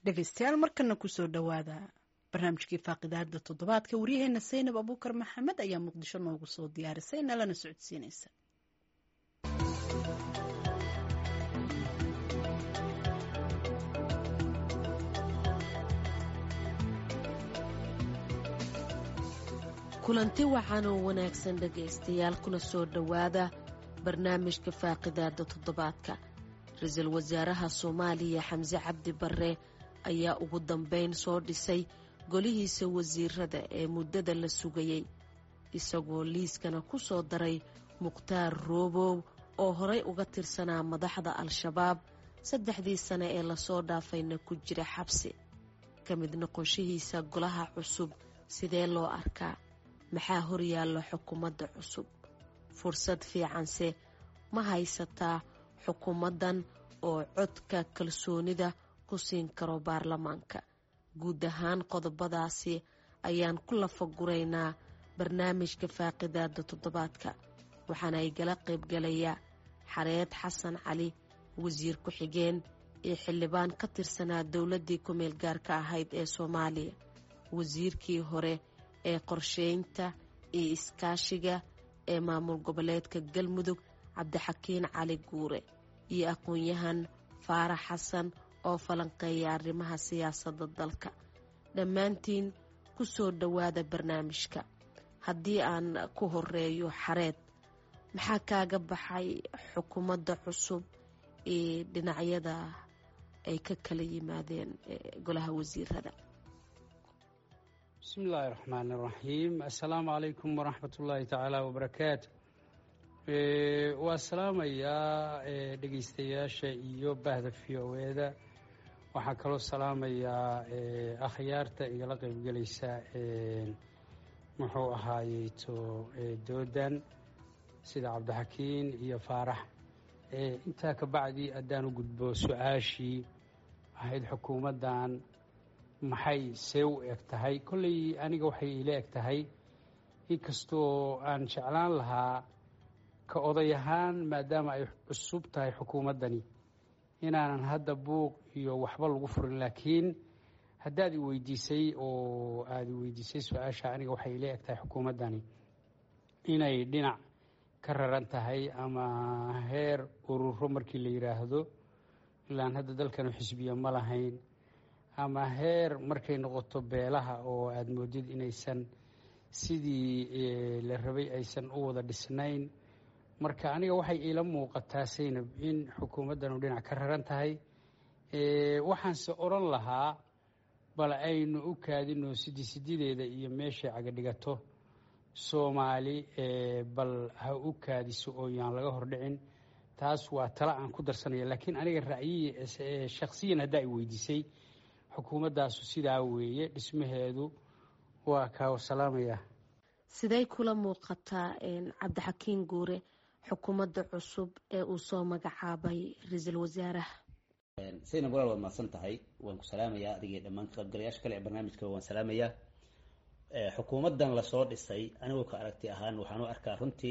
dhegeystayaal markana kusoo dhowaada barnaamijkii faaqidaada toddobaadka waryaheena saynab abuukar maxamed ayaa muqdisho noogu soo diyaarisay nalana socodsiinaysa kulanti wacan oo wanaagsan dhegaystayaal kuna soo dhowaada barnaamijka faaqidaada toddobaadka ra-iisul wasaaraha soomaaliya xamse cabdi barre ayaa ugu dambeyn soo dhisay golihiisa wasiirada ee muddada la sugayey isagoo liiskana ku soo daray mukhtaar roobow oo horay uga tirsanaa madaxda al-shabaab saddexdii sane ee lasoo dhaafayna ku jira xabsi ka mid noqoshihiisa golaha cusub sidee loo arkaa maxaa horyaalla xukuumadda cusub fursad fiicanse ma haysataa xukuumaddan oo codka kalsoonida ku siin karo baarlamaanka guud ahaan qodobadaasi ayaan ku lafaguraynaa barnaamijka faaqidaada toddobaadka waxaana igala qaybgalaya xareed xasan cali wasiir ku-xigeen iyo xildhibaan ka tirsanaa dowladdii ku-meel gaarka ahayd ee soomaaliya wasiirkii hore ee qorsheynta iyo iskaashiga ee maamul goboleedka galmudug cabdixakiin cali guure iyo aqoon-yahan faarax xasan oo falanqeeya arrimaha siyaasadda dalka dhammaantiin ku soo dhowaada barnaamijka haddii aan ku horeeyo xareed maxaa kaaga baxay xukuumadda cusub ee dhinacyada ay ka kala yimaadeen golaha wasiirada bismi illaahi raxmaan iraxiim assalaamu calaykum waraxmat ullaahi tacaala wabarakaatu waa salaamayaa dhegeystayaasha iyo bahda v o eda waxaan kaloo salaamayaa akhyaarta igala qeybgelaysa muxuu ahaayeyto doodan sida cabdixakiin iyo faarax intaa ka bacdi haddaan u gudbo su-aashii ahayd xukuumaddan maxay see u eg tahay kolley aniga waxay iila eg tahay inkastoo aan jeclaan lahaa ka oday ahaan maadaama ay cusub tahay xukuumaddani inaanan hadda buuq iyo waxba lagu furin laakiin haddaad i weydiisay oo aada i weydiisay su-aasha aniga waxay iila eg tahay xukuumaddani inay dhinac ka raran tahay ama heer ururo markii la yidhaahdo ilaan hadda dalkanu xisbiya ma lahayn ama heer markay noqoto beelaha oo aada moodid inaysan sidii la rabay aysan u wada dhisnayn marka aniga waxay iila muuqataa saynab in xukuumaddanu dhinac ka raran tahay waxaanse odran lahaa bal aynu u kaadino sidi sidideeda iyo meeshay cagadhigato soomaali bal ha u kaadiso oo yaan laga hordhicin taas waa tala aan ku darsanaya laakiin aniga ra'yiyi shakhsiyan haddaa i weydiisay xukuumaddaasu sidaa weeye dhismaheedu waa kaa salaamaya siday kula muuqataa cabdixakiin guure xukuumadda cusub ee uu soo magacaabay ra-iisul wasaaraha saynab walaal waad mahadsan tahay waan ku salaamayaa adigii dhammaan ka qaybgalayaasha kale ee barnaamijka waan salaamayaa xukuumaddan lasoo dhisay anigoo ka aragti ahaan waxaan u arkaa runtii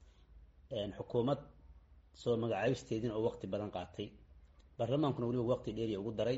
xukuumad soo magacaabisteedin oo waqti badan qaatay baarlamaankuna weliba waqti dheeriya ugu daray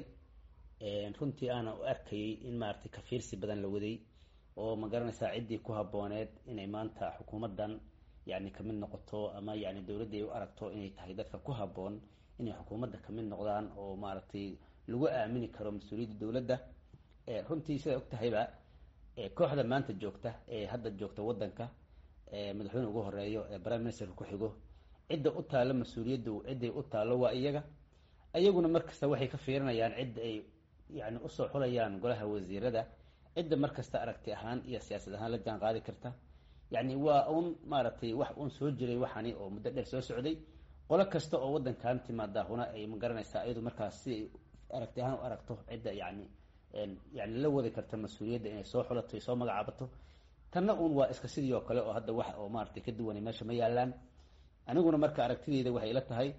runtii aana u arkayay in maaragtay kafiirsi badan la waday oo ma garanaysaa ciddii ku habbooneed inay maanta xukuumaddan yacni kamid noqoto ama yacni dowladda ay u aragto inay tahay dadka ku habboon inay xukuumadda kamid noqdaan oo maaragtay lagu aamini karo mas-uuliyadda dowladda runtii sidaa og tahayba kooxda maanta joogta ee hadda joogta waddanka madaxweyne ugu horeeyo ee prime ministerka ku xigo cidda u taallo mas-uuliyaddu cidday u taallo waa iyaga iyaguna markasta waxay ka fiirinayaan cidda ay yani usoo xulayaan golaha wasiirada cidda markasta aragti ahaan iyo siyaasad ahaan la jaan qaadi karta yani waa un maaragtay wax un soo jiray waxani oo muddo dheer soo socday qolo kasta oo waddankan timaadaahuna ay ma garanaysaa iyadu markaas si ay aragti ahaan u aragto cidda yani yani la wadi karta mas-uuliyadda inay soo xulato ay soo magacaabato tanna un waa iska sidii oo kale oo hadda wax oo maaragtay ka duwanay meesha ma yaalaan aniguna marka aragtideyda waxay ila tahay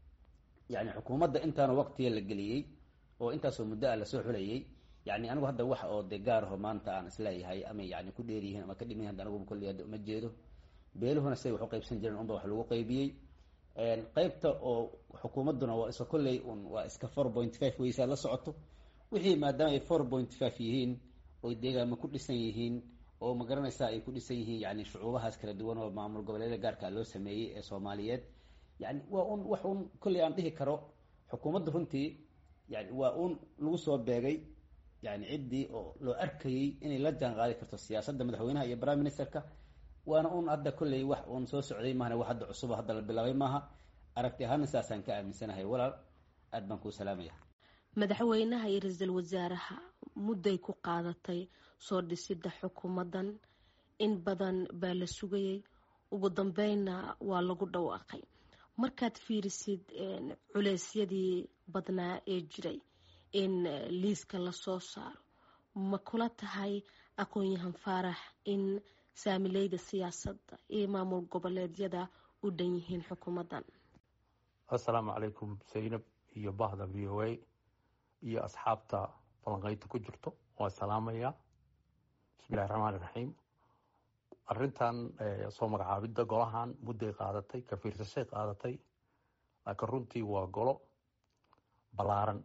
yani xukuumadda intaana waqtiga la geliyey oo intaasoo muddo ah lasoo xulayay yani anigu hadda wax oo de gaaraho maanta aan isleeyahay ama yani ku dheeryihiin ama ka dhiman yahin anigu kolli hadda uma jeedo beeluhuna siday wax u qaybsan jireen unba wax lagu qaybiyey qeybta oo xukuumadduna waa iska kolley un waa iska four point five weysaa la socoto wixii maadaama ay four point five yihiin oy deegaama ku dhisan yihiin oo ma garanaysaa ay ku dhisan yihiin yani shucuubahaas kala duwan oo maamul goboleedyada gaarka loo sameeyey ee soomaaliyeed yani waa un wax un kolley aan dhihi karo xukuumadda runtii yani waa un lagu soo beegay yani ciddii oo loo arkayey inay la jaan qaadi karto siyaasadda madaxweynaha iyo prime ministerka waana un hadda kolley wax uun soo socday mahana wax hadda cusuba hadda la bilaabay maaha aragti ahaana saasaan ka aaminsanahay walaal aad baan kuu salaamaya madaxweynaha iyo ra-iisul wasaaraha mudday ku qaadatay soo dhisidda xukuumaddan in badan baa la sugayay ugu dambeynna waa lagu dhawaaqay markaad fiirisid culeysyadii badnaa ee jiray in liiska lasoo saaro ma kula tahay aqoon-yahan faarax in saamileyda siyaasadda iyo maamul goboleedyada u dhan yihiin xukuumaddan assalaamu calaykum zaynab iyo bahda v o a iyo asxaabta falanqeynta ku jirto waa salaamaya bismillahi raxmaan iraxiim arrintan soo magacaabidda golahan mudday qaadatay ka fiirsashay qaadatay laakiin runtii waa golo ballaaran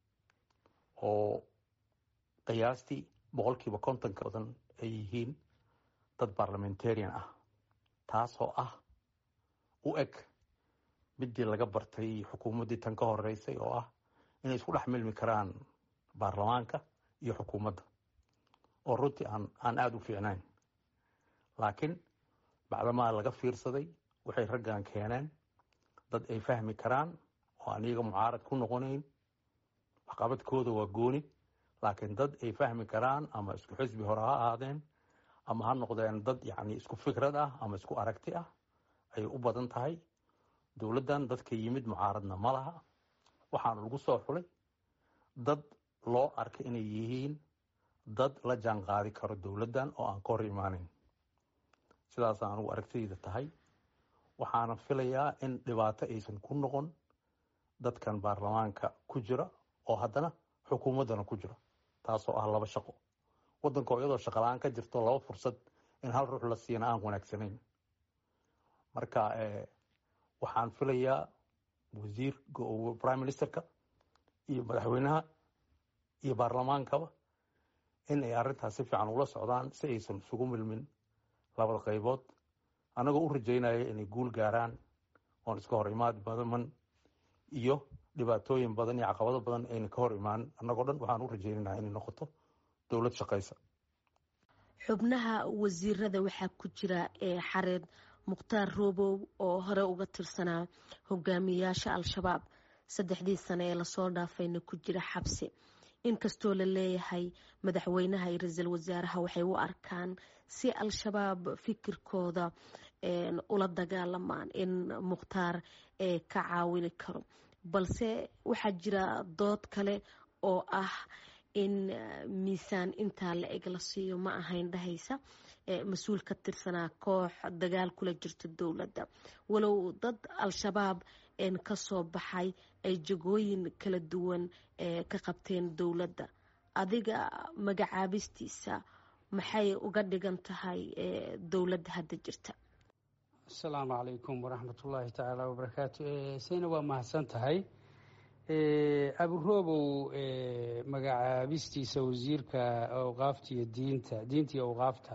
oo qiyaastii boqolkiiba kontonka badan ay yihiin dad parliamentarian ah taasoo ah u eg midii laga bartay xukuumaddii tan ka horeysay oo ah inay isku dhex milmi karaan baarlamaanka iyo xukuumadda oo runtii aan aan aada u fiicnayn laakiin bacdamaa laga fiirsaday waxay raggan keeneen dad ay fahmi karaan oo aan iyaga mucaarad ku noqonayn waxqabadkooda waa gooni laakiin dad ay fahmi karaan ama isku xisbi hore ha ahaadeen ama ha noqdeen dad yacni isku fikrad ah ama isku aragti ah ayay u badan tahay dowladdan dadka yimid mucaaradna ma laha waxaana lagu soo xulay dad loo arkay inay yihiin dad la jaan qaadi karo dowladdan oo aan ka hor imaaneyn sidaasa anugu aragtidayda tahay waxaana filayaa in dhibaato aysan ku noqon dadkan baarlamaanka ku jira oo haddana xukuumaddana ku jira taasoo ah laba shaqo waddankoo iyadoo shaqala-aan ka jirto laba fursad in hal ruux la siina aan wanaagsanayn marka waxaan filayaa wasiir prime ministerka iyo madaxweynaha iyo baarlamaankaba in ay arrintaas si fiican ula socdaan si aysan isugu milmin labada qaybood annagoo u rajaynaya inay guul gaaraan oon iska hor imaad badaman iyo dhibaatooyin badan iyo caqabado badan ayna ka hor imaan annagoo dhan waxaan u rajaynanaa inay noqoto dowlad shaqaysa xubnaha wasiirada waxaa ku jira ee xareed mukhtaar roobow oo hore uga tirsanaa hogaamiyayaasha al-shabaab saddexdii sane ee lasoo dhaafayna ku jira xabsi inkastoo la leeyahay madaxweynaha iyo ra-iisul wasaaraha waxay u arkaan si al-shabaab fikirkooda ula dagaalamaan in mukhtaar ka caawini karo balse waxaa jira dood kale oo ah in miisaan intaa la eg la siiyo ma ahayn dhahaysa mas-uul ka tirsanaa koox dagaal kula jirta dowladda walow dad al-shabaab kasoo baxay ay jagooyin kala duwan ka qabteen dowladda adiga magacaabistiisa maxay uga dhigan tahay dowladda hadda jirta asalaamu calaykum waraxmat ullaahi tacaala wabarakaatu sayna waa mahadsan tahay aburoobow magacaabistiisa wasiirka awqaafta iyo diinta diinta iyo awqaafta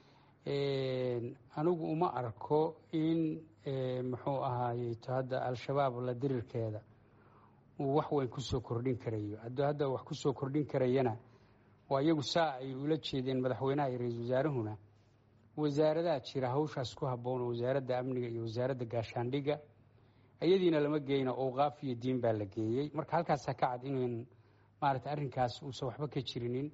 anigu uma arko in muxuu ahaayeyto hadda al-shabaab la dirirkeeda uu wax weyn kusoo kordhin karayo hadduu hadda wax kusoo kordhin karayana waa iyagu saa ay ula jeedeen madaxweynaha iyo ra-iisul wasaarahuna wasaaradaha jira hawshaas ku habboon oo wasaaradda amniga iyo wasaaradda gaashaandhigga iyadiina lama geyno awqaaf iyo diin baa la geeyey marka halkaasa ka cad inan maarata arrinkaas uusan waxba ka jirinin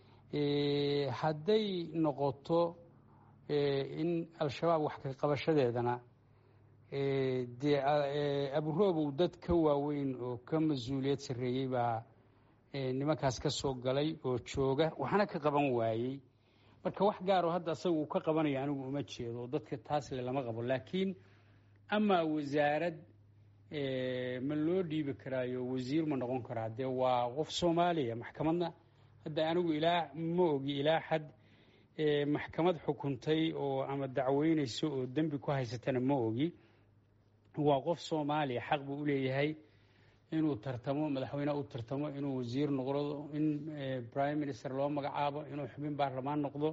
hadday noqoto in al-shabaab wax ka qabashadeedana dee aburoobow dad ka waaweyn oo ka mas-uuliyad sarreeyey baa nimankaas ka soo galay oo jooga waxna ka qaban waayey marka wax gaaroo hadda asaga uu ka qabanayo anigu uma jeedo dadka taasle lama qabo laakiin amaa wasaarad ma loo dhiibi karaayo wasiir ma noqon karaa dee waa qof soomaaliya maxkamadna hadda anigu ilaa ma ogi ilaa xad maxkamad xukuntay oo ama dacweyneyso oo dembi ku haysatana ma ogi waa qof soomaaliya xaq buu uleeyahay inuu tartamo madaxweyne u tartamo inuu wasiir noqdo in prime minister loo magacaabo inuu xubin baarlamaan noqdo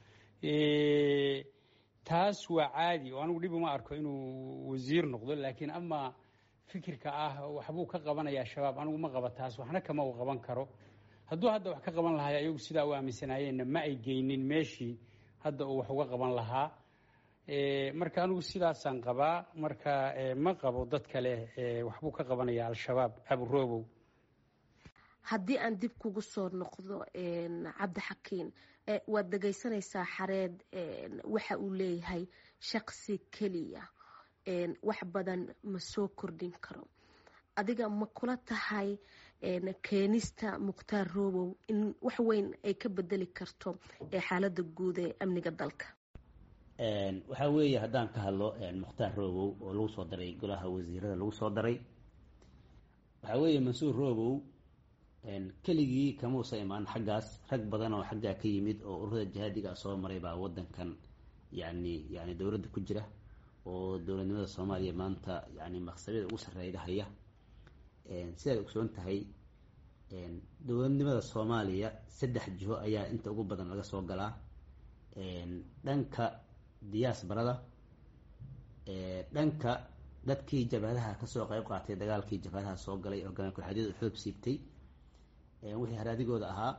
taas waa caadi oo anigu dhib uma arko inuu wasiir noqdo laakiin ama fikirka ah waxbuu ka qabanayaa shabaab anigu ma qaba taas waxna kama uu qaban karo hadduu hadda wax ka qaban lahay ayagu sidaa u aaminsanaayeenna ma ay geynin meeshii hadda uu wax uga qaban lahaa marka anigu sidaasaan qabaa marka ma qabo dad kale waxbuu ka qabanaya al-shabaab aburoobow haddii aan dib kugu soo noqdo cabdixakiin waad dhegaysanaysaa xareed waxa uu leeyahay shaqsi keliya wax badan ma soo kordhin karo adiga ma kula tahay keenista mukhtaar roobow in wax weyn ay ka bedeli karto xaaladda guud ee amniga dalka waxaa weeye haddaan ka hadlo mukhtaar roobow oo lagu soo daray golaha wasiirada lagu soo daray waxaa weeye mansuur roobow keligii kamuusa imaan xaggaas rag badan oo xaggaa ka yimid oo ururada jihaadiga soo maray baa wadankan yani yani dowladda ku jira oo dowladnimada soomaaliya maanta yani maqsabyada ugu sarreeyda haya sidaad ogsoon tahay dowladnimada soomaaliya saddex jiho ayaa inta ugu badan laga soo galaa dhanka diyaasbarada dhanka dadkii jabhadaha kasoo qeyb qaatay dagaalkii jabhadaha soo galay oo galan kurxadyadu xoog siibtay wixii haraadigooda ahaa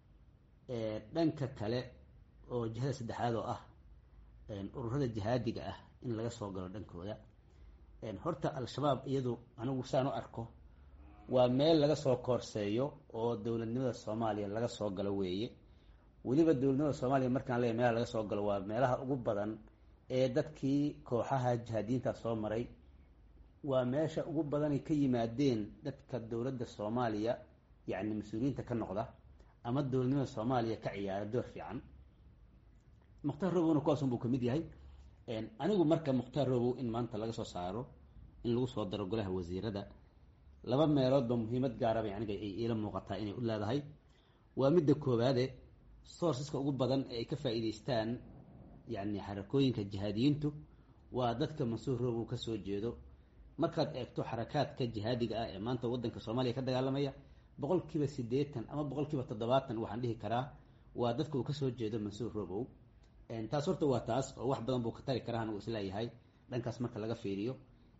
dhanka kale oo jihada saddexaad oo ah ururada jihaadiga ah in laga soo galo dhankooda horta al-shabaab iyadu anigu saan u arko waa meel laga soo koorseeyo oo dowladnimada soomaaliya laga soo galo weeye weliba dowladnimada soomaaliya markaan leeyahy meelaha laga soo galo waa meelaha ugu badan ee dadkii kooxaha jihaadiyiinta soo maray waa meesha ugu badanay ka yimaadeen dadka dowladda soomaaliya yacni mas-uuliyiinta ka noqda ama dowladnimada soomaaliya ka ciyaara door fiican mukhtaar robowna kuwaasun buu kamid yahay anigu marka mukhtaar robow in maanta laga soo saaro in lagu soo daro golaha wasiirada laba meeloodba muhiimad gaaraba aniga ay iila muuqataa inay u leedahay waa midda koowaade sourceska ugu badan ee ay ka faa-iideystaan yacni xarakooyinka jihaadiyiintu waa dadka mansuur robow kasoo jeedo markaad eegto xarakaadka jihaadiga ah ee maanta wadanka soomaaliya ka dagaalamaya boqol kiiba siddeetan ama boqol kiiba toddobaatan waxaan dhihi karaa waa dadka uu kasoo jeedo mansuur robow taas horta waa taas oo wax badan buu ka tari karaa anigu isleeyahay dhankaas marka laga fiiriyo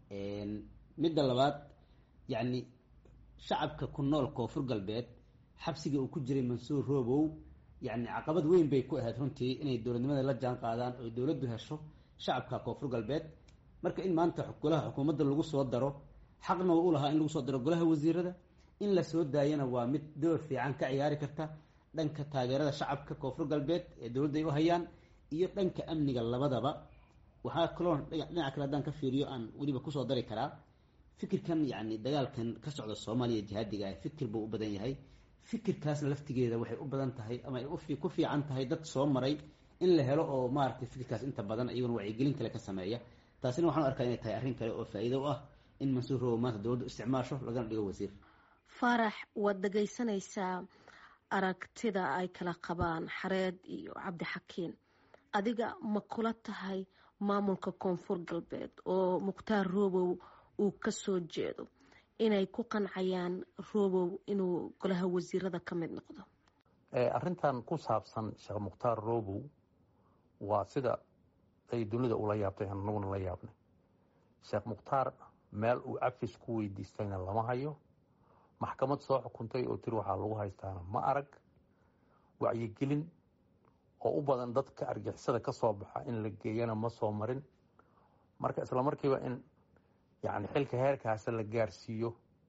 midda labaad yacni shacabka ku nool koonfur galbeed xabsiga uu ku jiray mansuur robow yacni caqabad weyn bay ku ahayd runtii inay dowladnimada la jaan qaadaan oo dowladdu hesho shacabka koonfur galbeed marka in maanta golaha xukuumadda lagu soo daro xaqna u lahaa in lagu soo daro golaha wasiirada in la soo daayana waa mid door fiican ka ciyaari karta dhanka taageerada shacabka koonfur galbeed ee dowladda ay u hayaan iyo dhanka amniga labadaba waxaa kaloo dhinaca kale haddaan ka fiiriyo aan weliba kusoo dari karaa fikirkan yacni dagaalkan ka socda soomaaliya jihaadiga ah fikir buu u badan yahay fikirkaasna laftigeeda waxay u badan tahay ama ay ku fiican tahay dad soo maray in la helo oo maaragtay fikirkaas inta badan iyaguna wacyigelin kale ka sameeya taasina waxaan u arkaa inay tahay arrin kale oo faa-iido u ah in mansuur robow maanta dowladdu isticmaasho lagana dhigo wasiir faarax waad dhegaysanaysaa aragtida ay kala qabaan xareed iyo cabdixakiin adiga ma kula tahay maamulka koonfur galbeed oo mukhtaar robow uu kasoo jeedo inay ku qancayaan robow inuu golaha wasiirada ka mid noqdo arrintan ku saabsan sheekh mukhtaar robow waa sida ay dunida ula yaabtay anaguna la yaabnay sheekh mukhtaar meel uu cafis ku weydiistayna lama hayo maxkamad soo xukuntay oo tiri waxaa lagu haystaana ma arag wacyigelin oo u badan dadka argixisada ka soo baxa in la geeyana ma soo marin marka isla markiiba in yani xilka heerkaasa la gaarsiiyo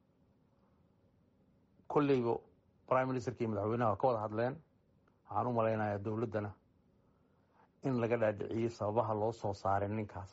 kolleyba prime ministerka iyo madaxweynaha ka wada hadleen waxaan u malaynayaa dowladdana in laga dhaadhiciyey sababaha loo soo saaray ninkaas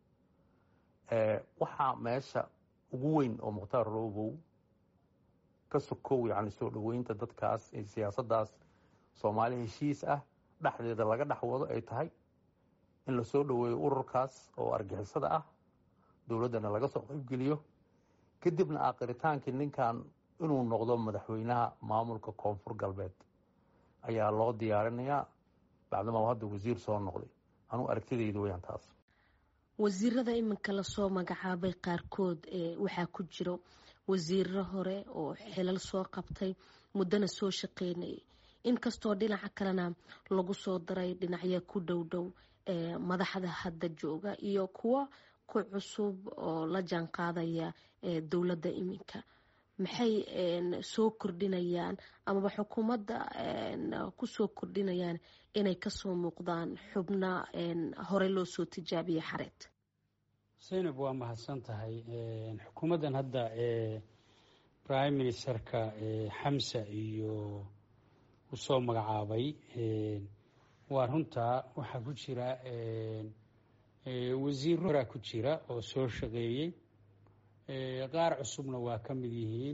waxaa meesha ugu weyn oo mukhtaar robow ka sokow yani soo dhaweynta dadkaas ee siyaasaddaas soomaali heshiis ah dhexdeeda laga dhex wado ay tahay in lasoo dhaweeyo ururkaas oo argixisada ah dowladdana laga soo qaybgeliyo kadibna aakiritaankii ninkan inuu noqdo madaxweynaha maamulka koonfur galbeed ayaa loo diyaarinayaa bacdama hadda wasiir soo noqday anuu aragtidayda weyaan taas wasiirada iminka lasoo magacaabay qaarkood waxaa ku jiro wasiiro hore oo xilal soo qabtay muddana soo shaqeynayay inkastoo dhinaca kalena lagu soo daray dhinacya ku dhow dhow ee madaxda hadda jooga iyo kuwo ku cusub oo la jaan qaadaya ee dowladda iminka maxay soo kordhinayaan amaba xukuumadda kusoo kordhinayaan inay kasoo muuqdaan xubna horey loo soo tijaabiyey xareed zaynab waa mahadsan tahay xukuumaddan hadda ee prime ministerka xamsa iyo usoo magacaabay waa runtaa waxaa ku jira wasiiro horaa ku jira oo soo shaqeeyey qaar cusubna waa ka mid yihiin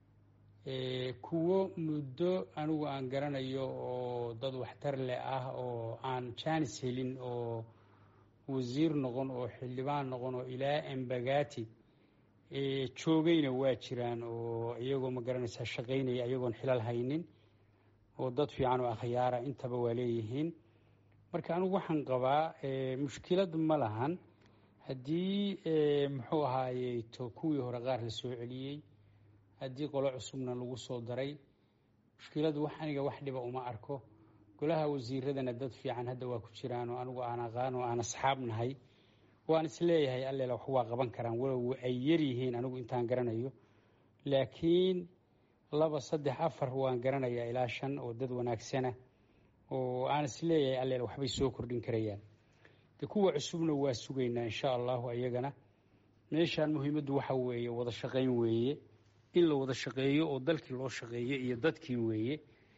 kuwo muddo anigu aan garanayo oo dad waxtar leh ah oo aan jaanis helin oo wasiir noqon oo xildhibaan noqon oo ilaa embagati joogayna waa jiraan oo iyagoo ma garanaysaa shaqaynaya iyagoon xilal haynin oo dad fiican oo akhyaara intaba waa leeyihiin marka anigu waxaan qabaa mushkilad ma lahan haddii muxuu ahaaye to kuwii hore qaar la soo celiyey haddii qolo cusubna lagu soo daray mushkiladu wax aniga wax dhiba uma arko golaha wasiiradana dad fiican hadda waa ku jiraan oo anigu aan aqaan oo aan asxaab nahay waan isleeyahay alleela wax waa qaban karaan walow ay yaryihiin anigu intaan garanayo laakiin laba saddex afar waan garanayaa ilaa shan oo dad wanaagsana oo aan isleeyahay alleela waxbay soo kordhin karayaan de kuwa cusubna waa sugaynaa insha allahu ayagana meeshaan muhiimaddu waxa weeye wada shaqayn weeye in la wada shaqeeyo oo dalkii loo shaqeeyo iyo dadkii weeye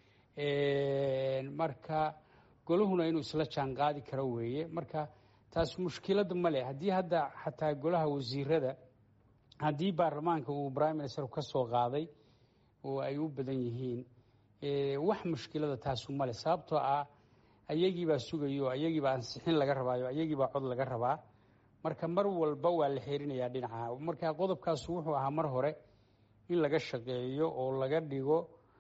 marka golahuna inuu isla jaan qaadi karo weeye marka taas mushkilad ma leh haddii hadda xataa golaha wasiirada haddii baarlamaanka uu prime minister ka soo qaaday oo ay u badan yihiin wax mushkilada taasu male sababtoo ah ayagiibaa sugayo ayagiibaa ansixin laga rabaayo ayagiibaa cod laga rabaa marka mar walba waa la xerinayaa dhinaca marka qodobkaasu wuxuu ahaa mar hore in laga shaqeeyo oo laga dhigo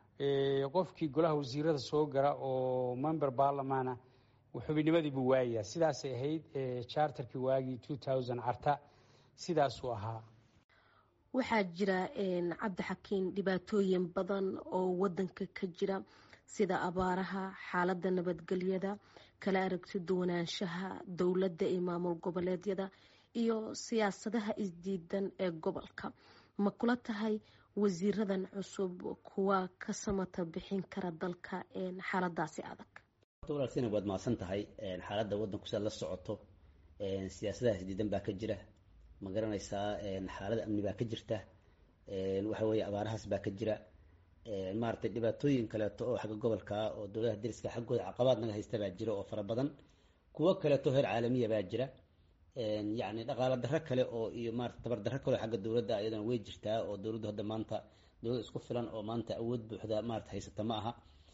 qofkii golaha wasiirada soo gara oo member barlamana xubinimadii buu waayayaa sidaasay ahayd charterkii waagii two thousand carta sidaasuu ahaa waxaa jira cabdixakiin dhibaatooyin badan oo wadanka ka jira sida abaaraha xaaladda nabadgelyada kala aragti duwanaanshaha dowladda iyo maamul goboleedyada iyo siyaasadaha isdiidan ee gobolka ma kula tahay wasiiradan cusub kuwa ka samata bixin kara dalka xaaladaasi adag walaalsina waad mahadsan tahay xaaladda waddanku siaad la socoto siyaasadaha isdiidan baa ka jira ma garanaysaa xaalada amni baa ka jirta waxa weeye abaarahaas baa ka jira maaragtay dhibaatooyin kaleeto oo xagga gobolka oo dowladaha dariska xaggooda caqabaad naga haysta baa jira oo fara badan kuwo kaleeto heer caalamiya baa jira yacni dhaqaalo darro kale oo iyo maarata tabar darro kale oo xagga dowladda iyadana way jirtaa oo dowladdu hadda maanta dowlad isku filan oo maanta awood buuxda maarata haysata ma aha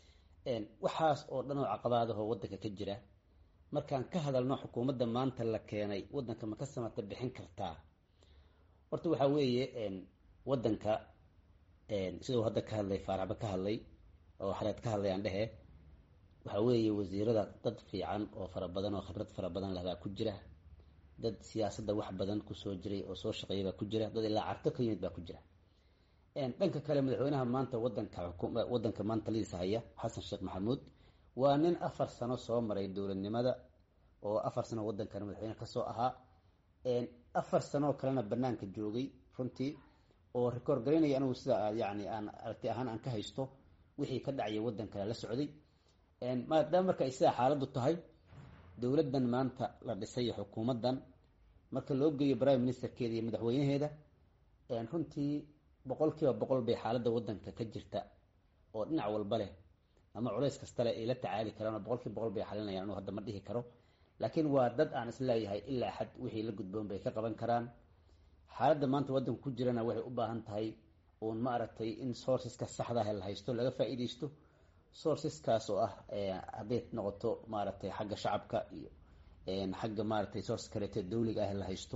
waxaas oo dhan oo caqabaadahoo waddanka ka jira markaan ka hadalno xukuumadda maanta la keenay waddanka ma ka samata bixin kartaa horta waxaa weeye waddanka siduu hadda ka hadlay faaraxba ka hadlay oo xareed ka hadlay aan dhehe waxaa weeye wasiirada dad fiican oo fara badan oo khibrad fara badan leh baa ku jira dad siyaasadda wax badan kusoo jiray oo soo shaqeeya baa ku jira dad ilaa carto ka yimid baa ku jira dhanka kale madaxweynaha maanta wadanka wadanka maanta lidiisa haya xasan sheekh maxamuud waa nin afar sano soo maray dowladnimada oo afar sano wadankan madaxweyne kasoo ahaa afar sanoo kalena banaanka joogay runtii oo rekoord garaynaya anigu sida yani aan aragti ahaan aan ka haysto wixii ka dhacaya wadankale la socday maadaama marka ay sidaa xaaladdu tahay dowladdan maanta la dhisay xukuumaddan marka loo geeyo prime ministerkeeda iyo madaxweynaheeda runtii boqol kiiba boqol bay xaaladda wadanka ka jirta oo dhinac walba leh ama culays kasta leh ay la tacaali karaan oo boqol kiiba boqol bay xalinayaan anuu hadda ma dhihi karo laakiin waa dad aan isleeyahay ilaa xad wixii la gudboon bay ka qaban karaan xaaladda maanta waddanka ku jirana waxay u baahan tahay uun ma aragtay in sourceska saxda ah la haysto laga faa'iidaysto sourceskaas oo ah hadday noqoto maaragtay xagga shacabka iyo xagga maaragtay source kaleeto dawliga ah la haysto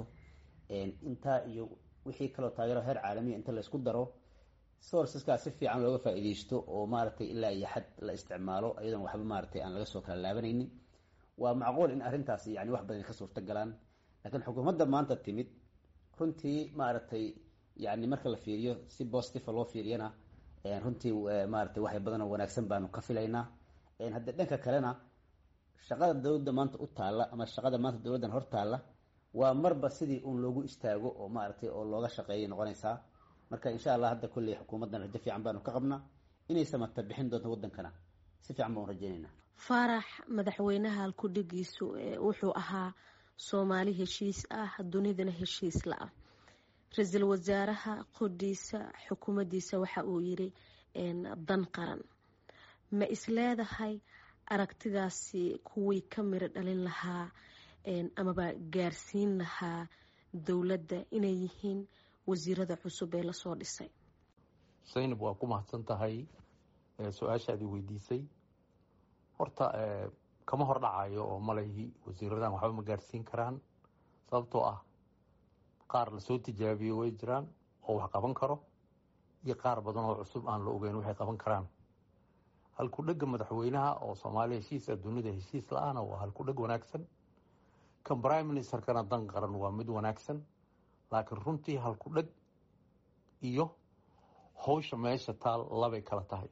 intaa iyo wixii kaloo taageero heer caalamiya inta laysku daro sourceskaas si fiican looga faa'iidaysto oo maaragtay ilaa iyo xad la isticmaalo iyadoon waxba maaragtay aan laga soo kala laabanaynin waa macquul in arrintaas yani wax badan ka suurta galaan laakiin xukuumadda maanta timid runtii maaragtay yani marka la fiiriyo si positive loo fiiriyana runtii maaragtay waxay badanoo wanaagsan baanu ka filaynaa hadda dhanka kalena shaqada dowladda maanta u taalla ama shaqada maanta dowladdan hor taalla waa marba sidii uun loogu istaago oo maaragtay oo looga shaqeeyay noqonaysaa marka insha allah hadda kolley xukuumaddan rajo fiican baanu ka qabnaa inay samata bixin doonto waddankana si fiican baan rajaynaynaa faarax madaxweynaha halkudhigiisu wuxuu ahaa soomaali heshiis ah dunidana heshiis la-ah ra-iisul wasaaraha qodhiisa xukuumaddiisa waxa uu yiri dan qaran ma isleedahay aragtidaasi kuwii ka miro dhalin lahaa amaba gaarsiin lahaa dowladda inay yihiin wasiirada cusub ee lasoo dhisay saynab waa ku mahadsan tahay su-aashaadii weydiisay horta kama hor dhacayo oo malahi wasiiradan waxba ma gaarsiin karaan sababtoo ah qaar lasoo tijaabiyo way jiraan oo wax qaban karo iyo qaar badan oo cusub aan la ogeyn waxay qaban karaan halkudhega madaxweynaha oo soomaaliya heshiisa dunida heshiis la-aana waa halkudheg wanaagsan kan prime ministerkana dan qaran waa mid wanaagsan laakiin runtii halkudheg iyo howsha meesha taal labay kala tahay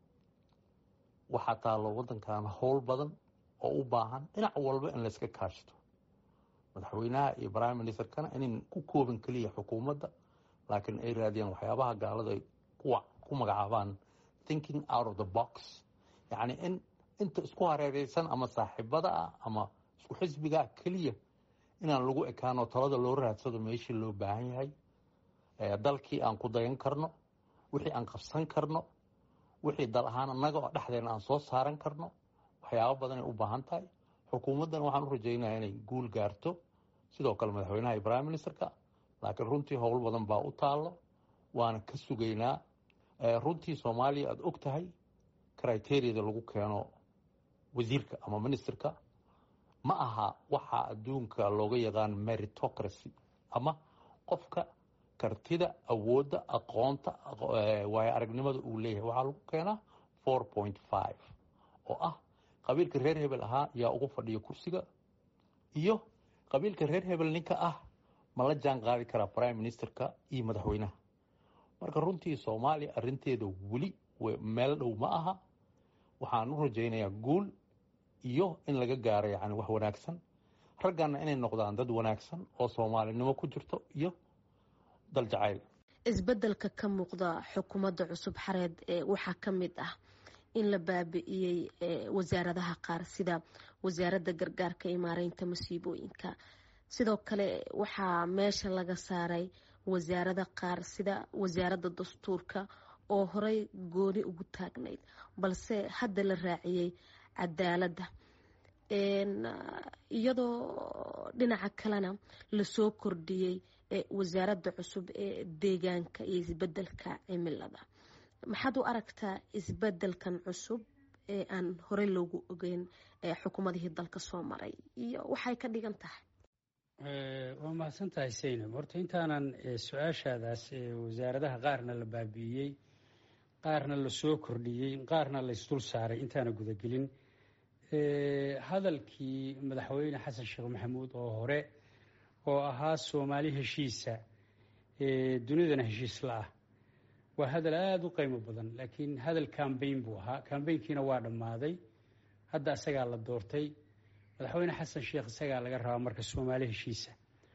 waxaa taalo waddankan howl badan oo u baahan dhinac walba in layska kaashto madaxweynaha iyo prime ministerkana inayn ku koobin keliya xukuumadda laakiin ay raadiyaan waxyaabaha gaalada ay ku magacaabaan thinking out of the box yacni in inta isku hareereysan ama saaxiibada ah ama isku xisbigaa keliya inaan lagu ekaano talada loo raadsado meeshii loo baahan yahay dalkii aan ku dayan karno wixii aan qabsan karno wixii dal ahaan annaga oo dhexdeena aan soo saaran karno waxyaabo badanay u baahan tahay xukuumaddan waxaan u rajaynaya inay guul gaarto sidoo kale madaxweynaha iyo prime ministerka laakiin runtii howl badan baa u taallo waana ka sugaynaa runtii soomaaliya aada og tahay criteriyada lagu keeno wasiirka ama ministerka ma aha waxaa adduunka looga yaqaan meritocracy ama qofka kartida awoodda aqoonta waayo aragnimada uu leeyahay waxaa lagu keenaa four point five oo ah qabiilka reer hebel ahaa yaa ugu fadhiya kursiga iyo qabiilka reer hebel ninka ah ma la jaan qaadi karaa prime ministerka iyo madaxweynaha marka runtii soomaaliya arinteeda weli meel dhow ma aha waxaan u rajaynayaa guul iyo in laga gaaro yani wax wanaagsan ragganna inay noqdaan dad wanaagsan oo soomaalinimo ku jirto iyo dal jacayl isbedelka ka muuqda xukuumadda cusub xareed waxaa ka mid ah in la baabi'iyey wasaaradaha qaar sida wasaaradda gargaarka iyo maareynta masiibooyinka sidoo kale waxaa meesha laga saaray wasaarada qaar sida wasaaradda dastuurka oo horey gooni ugu taagnayd balse hadda la raaciyey cadaaladda iyadoo dhinaca kalena lasoo kordhiyey wasaaradda cusub ee deegaanka iyo isbedelka cimilada maxaad u aragtaa isbedelkan cusub ee aan horey loogu ogeyn xukuumadihii dalka soo maray iyo waxay ka dhigan tahay waa mahadsan tahay saynab horta intaanan su-aashaadaas wasaaradaha qaarna la baabi'iyey qaarna lasoo kordhiyey qaarna la isdul saaray intaana gudagelin hadalkii madaxweyne xasan sheekh maxamuud oo hore oo ahaa soomaali heshiisa dunidana heshiis la ah waa hadal aada u qiimo badan laakiin hadal cambayn buu ahaa cambaynkiina waa dhammaaday hadda isagaa la doortay madaxweyne xasan sheekh isagaa laga rabaa marka soomaali heshiisa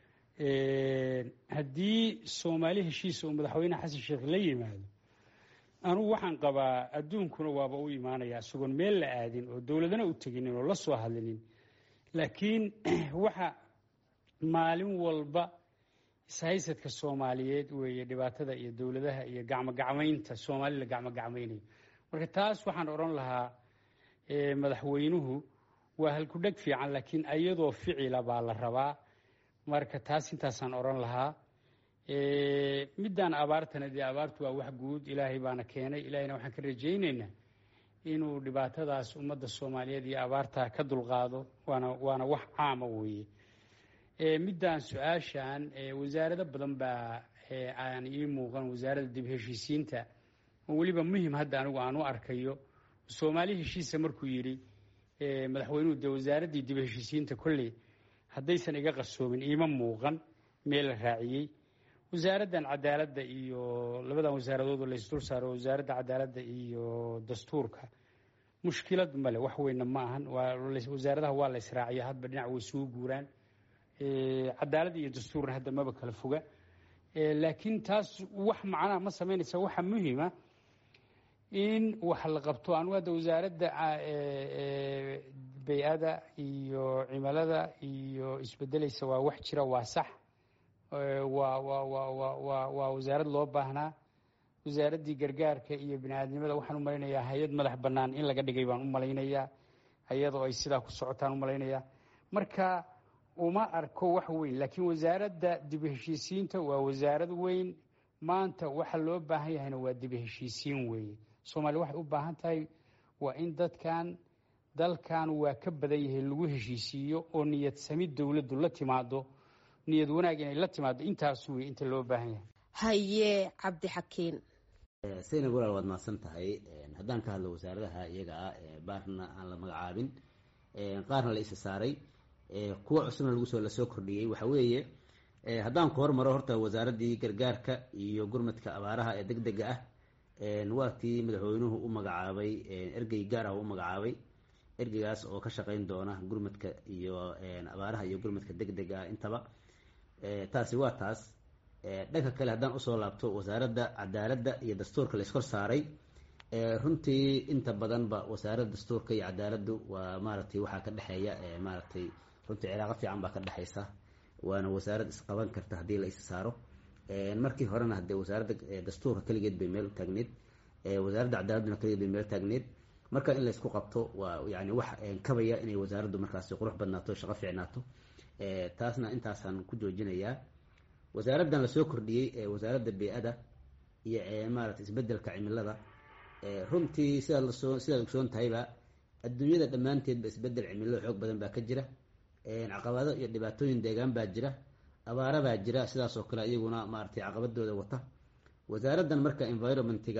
haddii soomaali heshiisa uu madaxweyne xasan sheekh la yimaado anugu waxaan qabaa adduunkuna waaba u imaanaya isagoon meel la aadin oo dowladana u teginin oo la soo hadlinin laakiin waxa maalin walba ishaysadka soomaaliyeed weeye dhibaatada iyo dowladaha iyo gacmogacmaynta soomaali la gacmogacmaynayo marka taas waxaan odhan lahaa madaxweynuhu waa halkudheg fiican laakiin ayadoo ficila baa la rabaa marka taas intaasaan odhan lahaa middaan abaartana dee abaartu waa wax guud ilaahay baana keenay ilaahayna waxaan ka rajaynaynaa inuu dhibaatadaas ummadda soomaaliyeed iyo abaarta ka dulqaado waana waana wax caama weeye middaan su-aashan wasaarado badan baa aan ii muuqan wasaaradda dib heshiisiinta oo weliba muhim hadda anigu aan u arkayo soomaali heshiisa markuu yidhi madaxweynuhu dee wasaaraddii dib heshiisiinta kolley haddaysan iga qarsoomin iima muuqan meel la raaciyey wasaaraddan cadaaladda iyo labadan wasaaradood oo laysdul saaro wasaaradda cadaaladda iyo dastuurka mushkilad male wax weyna ma ahan wasaaradaha waa la israaciya hadba dhinac way suu guuraan cadaaladda iyo dastuurna hadda maba kala foga laakiin taas wax macnaha ma samaynaysa waxaa muhima in wax la qabto anu hadda wasaaradda bay-ada iyo cimilada iyo isbedelaysa waa wax jira waa sax waa waa waa waa waa waa wasaarad loo baahnaa wasaaraddii gargaarka iyo bini-aadnimada waxaan u malaynayaa hay-ad madax bannaan in laga dhigay baan u malaynayaa hay-adoo ay sidaa ku socotaan u malaynayaa marka uma arko wax weyn laakiin wasaaradda dibu heshiisiinta waa wasaarad weyn maanta waxa loo baahan yahayna waa dibu heshiisiin weeye soomaaliya waxay u baahan tahay waa in dadkan dalkan waa ka badan yahay lagu heshiisiiyo oo niyad samid dowladdu la timaado niyad wanaag inay la timaado intaas wey inta loo baahan yahay haye cabdixakiin saynab walaal waad mahadsan tahay haddaan ka hadlo wasaaradaha iyaga ah baarna aan la magacaabin qaarna la isa saaray kuwa cusubna lagusoo lasoo kordhiyey waxa weeye haddaan ku hormaro horta wasaaraddii gargaarka iyo gurmadka abaaraha ee deg dega ah waa tii madaxweynuhu u magacaabay ergey gaar ah u magacaabay ergeygaas oo ka shaqeyn doona gurmadka iyo abaaraha iyo gurmadka deg dega ah intaba taasi waa taas dhanka kale haddaan usoo laabto wasaaradda cadaaladda iyo dastuurka la iskor saaray runtii inta badanba wasaaradda dastuurka iyo cadaaladdu waa maaragtay waxaa ka dhexeeya maaragtay runtii cilaaqo fiican baa ka dhexeysa waana wasaarad isqaban karta haddii la is saaro markii horena hadee wasaaradda dastuurka keligeed bay meel taagneed wasaaradda cadaaladuna keligeed bay meel taagneed marka in laysku qabto waa yani wax kabaya inay wasaaraddu markaasi qurux badnaato shaqo fiicnaato taasna intaasaan ku joojinayaa wasaaraddan lasoo kordhiyey ee wasaaradda bey-ada iyo maarata isbedelka cimilada runtii sidaad lasoo sidaad ogsoon tahayba adduunyada dhammaanteedba isbedel cimilada xoog badan baa ka jira caqabado iyo dhibaatooyin deegaan baa jira abaara baa jira sidaas oo kale iyaguna maaratay caqabadooda wata wasaaraddan marka environmentiga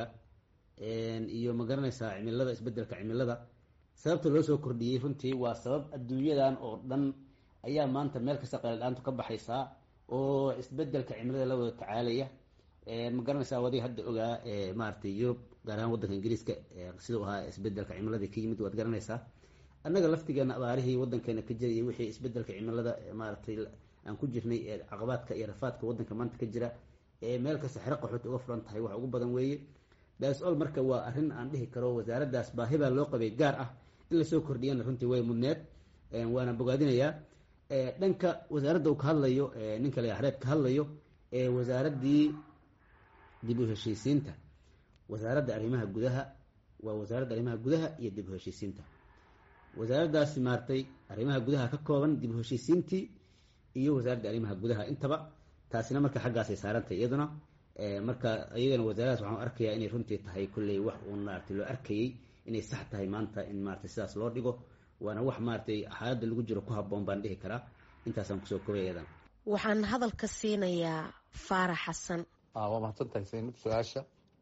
iyo magaranaysaa cimilada isbedelka cimilada sababta loo soo kordhiyey runtii waa sabab adduunyadan oo dhan ayaa maanta meel kasta qayladhaantu ka baxaysaa oo isbedelka cimilada la wada tacaalaya ma garanaysaa wadiga hadda ogaa maaratay yurub gaar ahaan waddanka ingiriiska siduu ahaa isbedelka cimiladii ka yimid waad garanaysaa annaga laftigeena abaarihii waddankeena ka jirayay wixii isbedelka cimilada maaratay aan ku jirnay ee caqabaadka iyo rafaadka waddanka maanta ka jira ee meel kasta xero qaxooti uga furan tahay wax ugu badan weeye dasol marka waa arrin aan dhihi karo wasaaraddaas baahi baa loo qabay gaar ah in lasoo kordhiyana runtii way mudneed waana bogaadinayaa dhanka wasaaradda uu ka hadlayo ninka la xareed ka hadlayo ee wasaaraddii dib u heshiisiinta wasaaradda arrimaha gudaha waa wasaaradda arrimaha gudaha iyo dib u heshiisiinta wasaaraddaasi maartay arrimaha gudaha ka kooban dib u heshiisiintii iyo wasaaradda arrimaha gudaha intaba taasina marka xaggaasay saarantay iyaduna marka iyagana wasaaradaas waxaan arkayaa inay runtii tahay kulley wax uun maarata loo arkayey inay sax tahay maanta in maarata sidaas loo dhigo waana wax maaratay xaaladda lagu jiro ku habboon baan dhihi karaa intaasaan kusoo kobay iyadan waxaan hadalka siinayaa faarax xasan waa mahadsantahay saynab su-aasha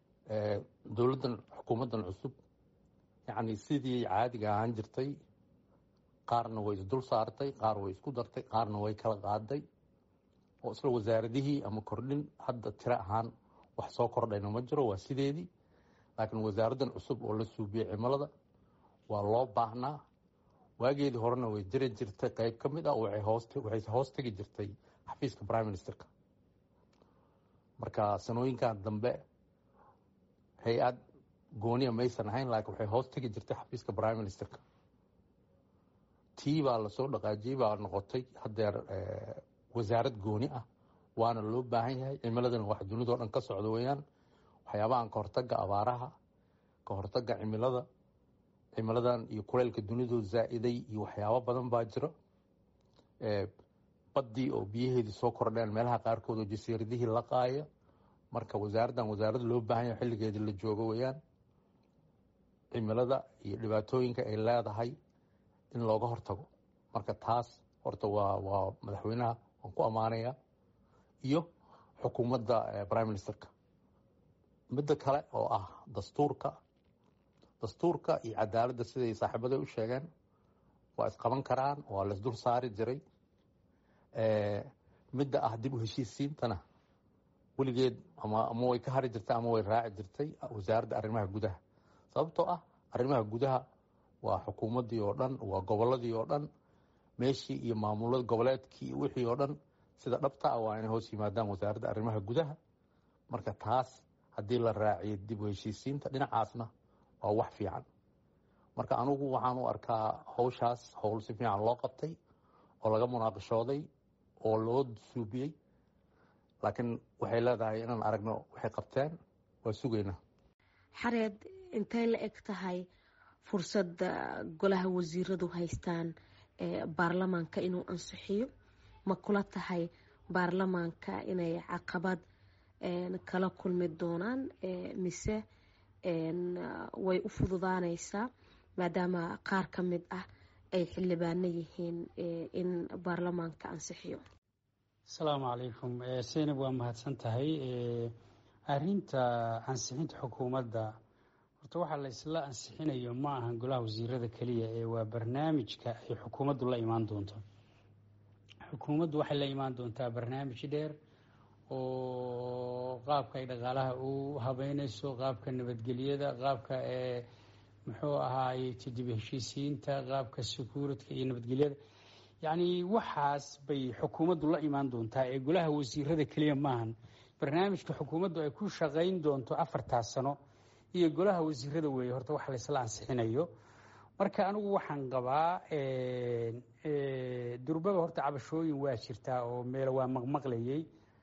dowladdan xukuumaddan cusub yacni sidii caadiga ahaan jirtay qaarna way isdul saartay qaar way isku dartay qaarna way kala qaaday oo isla wasaaradihii ama kordhin hadda tiro ahaan wax soo kordhayna ma jiro waa sideedii laakiin wasaaraddan cusub oo la suubiyey cimilada waa loo baahnaa waageedii horena way jiri jirtay qeyb ka mid ah waxay hoos tegi jirtay xafiiska prime ministerka marka sanooyinkan dambe hay-ad gooniya maysan ahayn laakiin waxay hoos tegi jirtay xafiiska prime ministerka tii baa lasoo dhaqaajiyey baa noqotay haddeer wasaarad gooni ah waana loo baahan yahay cimiladana wax dunidao dhan ka socda weeyaan waxyaabahan ka hortaga abaaraha ka hortaga cimilada cimiladan iyo kuleylka dunidu zaa-iday iyo waxyaabo badan baa jiro baddii oo biyaheedii soo kordheen meelaha qaarkood oo jasiiradihii la qaaya marka wasaaraddan wasaarad loo baahan yahay xilligeedii la joogo weeyaan cimilada iyo dhibaatooyinka ay leedahay in looga hortago marka taas horta waa waa madaxweynaha waan ku ammaanaya iyo xukuumadda prime ministerka midda kale oo ah dastuurka dastuurka iyo cadaaladda siday saaxiibada u sheegeen waa isqaban karaan waa laisdul saari jiray midda ah dib u heshiisiintana weligeed ama ama way ka hari jirtay ama way raaci jirtay wasaaradda arrimaha gudaha sababtoo ah arrimaha gudaha waa xukuumaddii oo dhan waa gobolladii oo dhan meeshii iyo maamulada goboleedkii wixii oo dhan sida dhabta ah waa inay hoos yimaadaan wasaaradda arrimaha gudaha marka taas haddii la raaciyo dib u heshiisiinta dhinacaasna waa wax fiican marka anugu waxaan u arkaa howshaas howl si fiican loo qabtay oo laga munaaqishooday oo loo suubiyey laakiin waxay leedahay inaan aragno waxay qabteen waa sugaynaa xareed intay la eg tahay fursadda golaha wasiiradu haystaan baarlamaanka inuu ansixiyo ma kula tahay baarlamaanka inay caqabad kala kulmi doonaan mise way u fududaanaysaa maadaama qaar ka mid ah ay xildhibaano yihiin in baarlamaanka ansixiyo asalaamu calaykum seynab waa mahadsan tahay arinta ansixinta xukuumadda horta waxaa la isla ansixinayo ma ahan golaha wasiirada keliya ee waa barnaamijka ay xukuumaddu la imaan doonto xukuumaddu waxay la imaan doontaa barnaamij dheer oo qaabka ay dhaqaalaha u habeyneyso qaabka nabadgelyada qaabka ee muxuu ahaayey tidib heshiisiinta qaabka securityka iyo nabadgelyada yacni waxaas bay xukuumaddu la imaan doontaa ee golaha wasiirada keliya maahan barnaamijka xukuumaddu ay ku shaqayn doonto afartaas sano iyo golaha wasiirada weeye horta wax laysla ansixinayo marka anigu waxaan qabaa durbaba horta cabashooyin waa jirtaa oo meel waa maqmaqlayey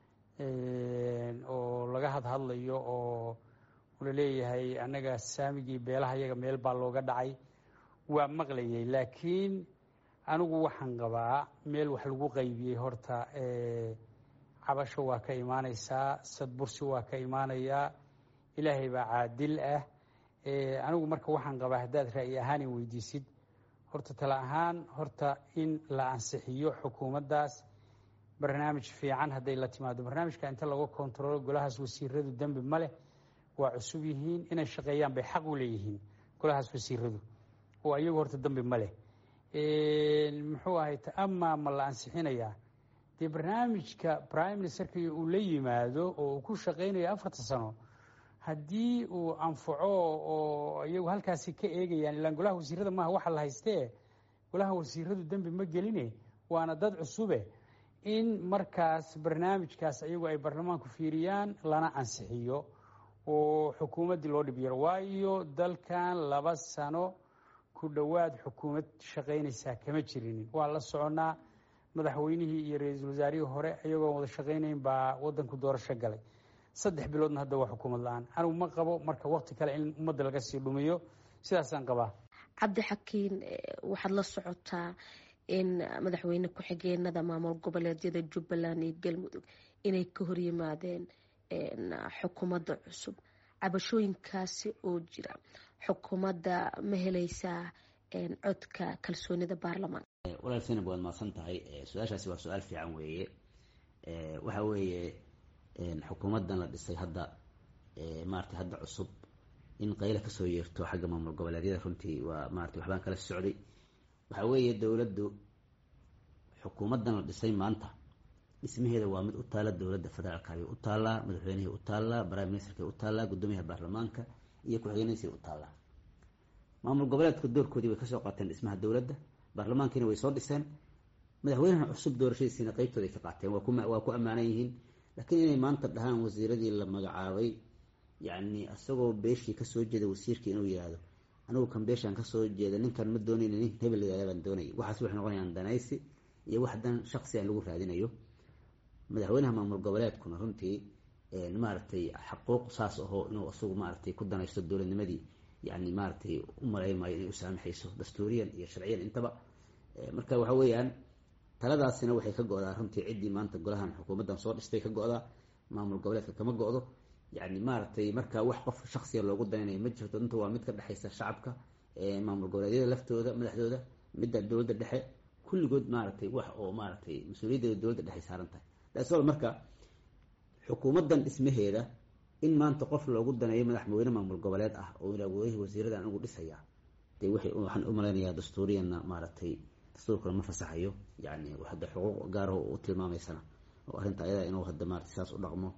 oo laga hadhadlayo oo laleeyahay annaga saamigii beelaha yaga meel baa looga dhacay waa maqlayay laakiin anigu waxaan qabaa meel wax lagu qaybiyey horta cabasho waa ka imaaneysaa sadbursi waa ka imaanayaa ilaahay baa caadil ah anigu marka waxaan qabaa haddaad ra'yi ahaan in weydiisid horta tala ahaan horta in la ansixiyo xukuumaddaas barnaamij fiican hadday la timaado barnaamijka inta laga kontaroolo golahaas wasiiradu dembi ma leh waa cusub yihiin inay shaqeeyaan bay xaq u leeyihiin golahaas wasiiradu oo ayagu horta dembi ma leh muxuu ahay amaa ma la ansixinayaa dee barnaamijka prime ministerka uu la yimaado oo uu ku shaqaynayo afarta sano haddii uu anfaco oo iyagu halkaasi ka eegayaan ilaan golaha wasiirada maaha waxa la haystee golaha wasiiradu dembi ma geline waana dad cusube in markaas barnaamijkaas iyagu ay baarlamaanku fiiriyaan lana ansixiyo oo xukuumaddii loo dhib yaro waayo dalkan laba sano ku dhowaad xukuumad shaqaynaysaa kama jirinin waa la soconaa madaxweynihii iyo ra-iisul wasaarihii hore iyagoon wada shaqaynayn baa wadanku doorasho galay saddex biloodna hadda waa xukuumad la-aan anigu ma qabo marka waqti kale in ummadda laga sii dhumiyo sidaasaan qabaa cabdixakiin waxaad la socotaa in madaxweyne ku-xigeenada maamul goboleedyada jubbaland iyo galmudug inay ka horyimaadeen xukuumadda cusub cabashooyinkaasi oo jira xukuumadda ma helaysaa codka kalsoonida baarlamaanka walaal senab waad mahadsan tahay su-aashaasi waa su-aal fiican weeye waxa weeye xukuumaddan la dhisay hadda maarata hadda cusub in qayla kasoo yeerto xagga maamul goboleedyada runtii waa maarata waxbaan kala socday waxa weeye dowladdu xukuumaddan la dhisay maanta dhismaheeda waa mid u taala dowladda federaalka ayay u taallaa madaxweynihii u taallaa prime ministerkay u taallaa guddoomiyaha baarlamaanka iyo ku-xigeenadiisay u taallaa maamul goboleedka doorkoodii way kasoo qaateen dhismaha dowladda baarlamaankiina way soo dhiseen madaxweynaha cusub doorashadiisiina qeybtooda ay ka qaateen waa ku ammaanan yihiin laakiin inay maanta dhahaan wasiiradii la magacaabay yacni isagoo beeshii kasoo jeeda wasiirkii inuu yihahdo anigu kan beeshaan kasoo jeeda ninkan ma doonayn nin hebel baan doonayay waxaas waxay noqonayaan danaysi iyo wax dan shaksi aan lagu raadinayo madaxweynaha maamul goboleedkuna runtii maaragtay xaquuq saas ahoo inuu isagu maaragtay ku danaysto dowladnimadii yani maaragtay u malaymayo inay u saamaxayso dastuuriyan iyo sharciyan intaba marka waxa weeyaan taladaasina waxay ka go-daa runtii ciddii maanta golahan xukuumaddan soo dhistay ka go-daa maamul goboleedka kama go-do yani maaragtay marka wax qof shaksiya loogu danaynayo ma jirto inta waa mid ka dhexaysa shacabka maamul goboleedyada laftooda madaxdooda midda dowladda dhexe kulligood maaragtay wax oo maaragtay mas-uuliyaddeeda dowladda dhexe saaran tahay dasol marka xukuumaddan dhismaheeda in maanta qof loogu daneeyo madaxweyne maamul goboleed ah oo awoodihii wasiirada anigu dhisaya dee waxaan u malaynayaa dastuuriyanna maaragtay dastuurkuna ma fasaxayo yani hadda xuquuq gaaraho u tilmaamaysana oo arrinta ayada inuu hadda maarata saas u dhaqmo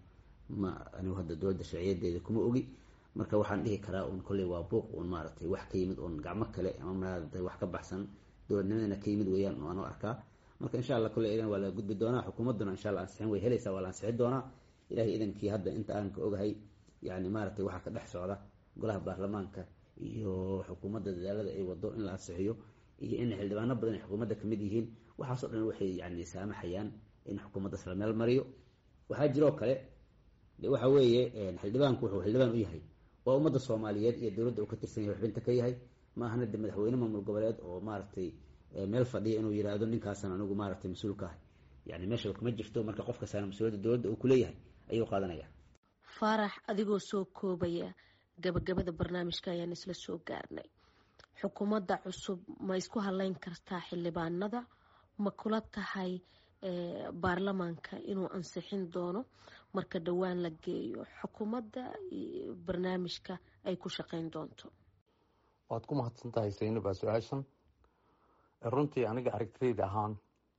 ma anigu hadda dowladda sharciyadeeda kuma ogi marka waxaan dhihi karaa un kolley waa buuq un maaragtay wax ka yimid un gacmo kale ama maaragtay wax ka baxsan dowladnimadana ka yimid weeyaan waanu arkaa marka insha allah kolley idan waa la gudbi doonaa xukuumadduna insha allah ansixin way helaysaa waa la ansixin doonaa ilahay idankii hadda inta aan ka ogahay yani maaragtay waxaa ka dhex socda golaha baarlamaanka iyo xukuumadda dadaalada ay wado in la ansixiyo iyo in xildhibaano badan ay xukuumadda kamid yihiin waxaasoo dhan waxay yani saamaxayaan in xukuumaddaas la meel mariyo waxaa jiroo kale de waxa weeye xildhibaanku wuxuu xildhibaan u yahay waa ummadda soomaaliyeed iyo dowladda uu ka tirsan yahay xubinta ka yahay maahana de madaxweyne maamul goboleed oo maaragtay meel fadhiya inuu yidhaahdo ninkaasan anigu maaragtay mas-uulka ah yani meeshaba kuma jirto marka qof kastaana mas-uuliyadda dowladda uu kuleeyahay ayuu qaadanaya faarax adigoo soo koobaya gabagabada barnaamijka ayaan isla soo gaarnay xukuumadda cusub ma isku haleyn kartaa xildhibaanada ma kula tahay baarlamaanka inuu ansixin doono marka dhowaan la geeyo xukuumadda barnaamijka ay ku shaqeyn doonto waad ku mahadsan tahay saynabaa su-aashan runtii aniga aragtidayda ahaan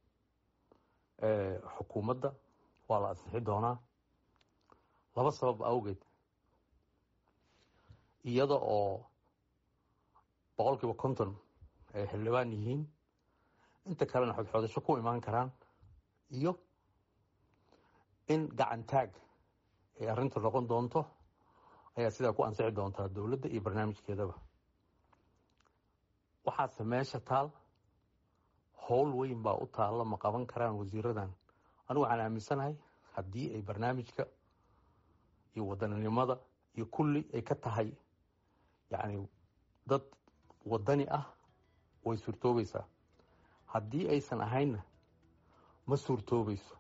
xukuumadda waa la ansixi doonaa laba sabab awgeed iyada oo boqol kiiba konton ay xildhibaan yihiin inta kalena xodxoodasho ku imaan karaan iyo in gacantaag ay arrinta noqon doonto ayaa sidaa ku ansixi doontaa dowladda iyo barnaamijkeedaba waxaase meesha taal howl weyn baa u taalla ma qaban karaan wasiiradan anigu waxaan aaminsanahay haddii ay barnaamijka iyo wadaninimada iyo kulli ay ka tahay yacni dad wadani ah way suurtoobaysaa haddii aysan ahaynna ma suurtoobayso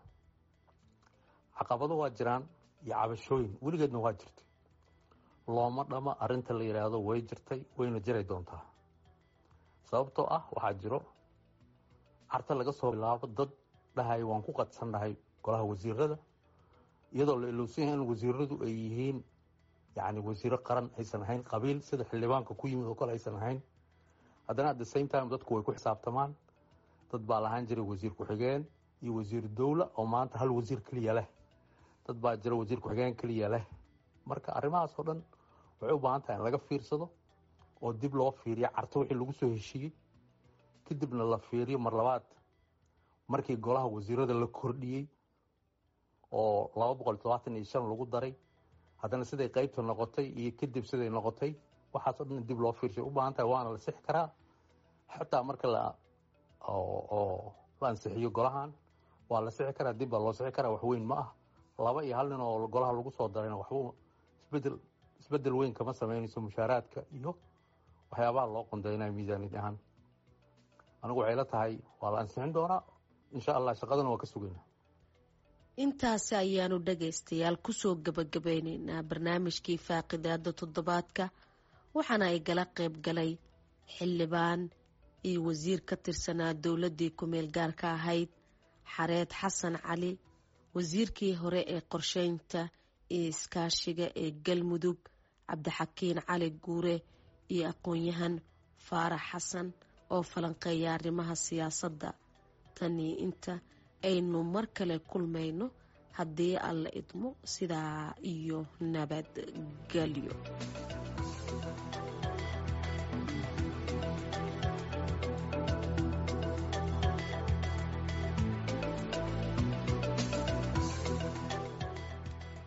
caqabado waa jiraan iyo cabashooyin weligeedna waa jirtay looma dhama arrinta la yidhaahdo way jirtay wayna jiray doontaa sababtoo ah waxaa jiro carta laga soo bilaabo dad dhahay waan ku qadsan dhahay golaha wasiirada iyadoo la ilowsan yahay in wasiiradu ay yihiin yani wasiiro qaran aysan ahayn qabiil sida xildhibaanka ku yimid oo kale aysan ahayn haddana at the same time dadku way ku xisaabtamaan dad baa lahaan jiray wasiir ku-xigeen iyo wasiir dowla oo maanta hal wasiir keliya leh dad baa jira wasiir ku-xigeen keliya leh marka arrimahaas oo dhan waxay u baahan tahay in laga fiirsado oo dib loo fiiriyo carto wixii lagu soo heshiiyey kadibna la fiiriyo mar labaad markii golaha wasiirada la kordhiyey oo laba boqol todobaatan iyo shan lagu daray haddana siday qeybta noqotay iyo kadib siday noqotay waxaasoo dhan dib loo fiirshay u baahan tahay waana la sixi karaa xataa marka la oo la ansixiyo golahan waa la sixi karaa dib baa loo sixi karaa waxweyn ma ah laba iyo hal nin oo golaha lagu soo darayna waxba isbedel isbedel weyn kama sameynayso mushaaraadka iyo waxyaabaha loo qondeynayo miisaaniyad ahaan anigu waxay la tahay waa la ansixin doonaa insha allah shaqadana waa ka sugaynaa intaasi ayaanu dhagaystayaal kusoo gabagabeyneynaa barnaamijkii faaqidaada toddobaadka waxaana ay gala qayb galay xildhibaan iyo wasiir ka tirsanaa dowladdii ku-meel gaarka ahayd xareed xasan cali wasiirkii hore ee qorsheynta iyo iskaashiga ee galmudug cabdixakiin cali guure iyo aqoon-yahan faarax xasan oo falanqeeya arrimaha siyaasadda tanii inta aynu mar kale kulmayno haddii alla idmo sidaa iyo nabadgelyo